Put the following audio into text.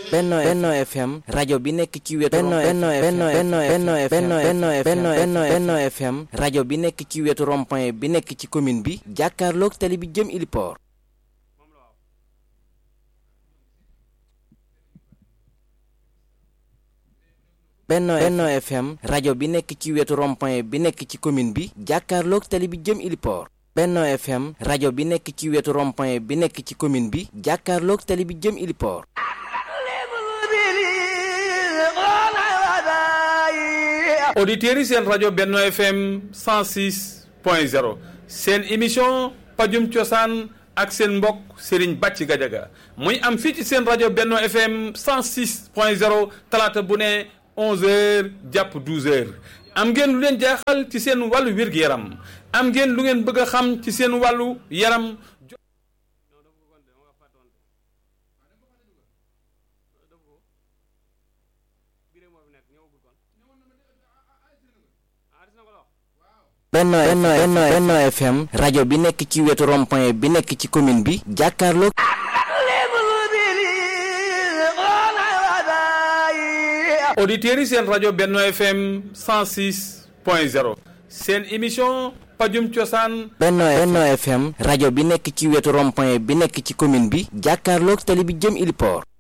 Benno Benno FM rajo bi nekk ci wetu Benno Benno Benno Benno Benno Benno Benno Benno Benno Benno FM rajo bi nekk ci wetu rond-point bi nekk ci commune bi jàkkaarloog tali bi jëm Iliport Benno Benno FM rajo bi nekk ci wetu rond-point bi nekk ci commune bi jàkkaarloog tali bi jëm Iliport Benno FM rajo bi nekk ci wetu rond-point bi nekk ci commune bi jàkkaarloog tali bi jëm Iliport auditeurs yi seen rajo Benno FM 106 point 0 seen émission pajum cosaan ak seen mbokk Serigne Bàcci Gajaga muy am fii ci seen rajo Benno FM 106 point 0 talaata bu ne 11h jàpp 12h am ngeen lu leen jaaxal ci seen wàllu wér-gu-yaram am ngeen lu ngeen bëgg a xam ci seen wàllu yaram. Benno Benno Benno Benno FM rajo bi nekk ci wetu rond-point bi nekk ci commune bi jàkkaarloog auditeurs yi seen rajo Benno FM 106 point 0 seen émission pajum cosaan Benno Benno FM rajo bi nekk ci wetu rond-point bi nekk ci commune bi jàkkaarloog tali bi jëm Iliport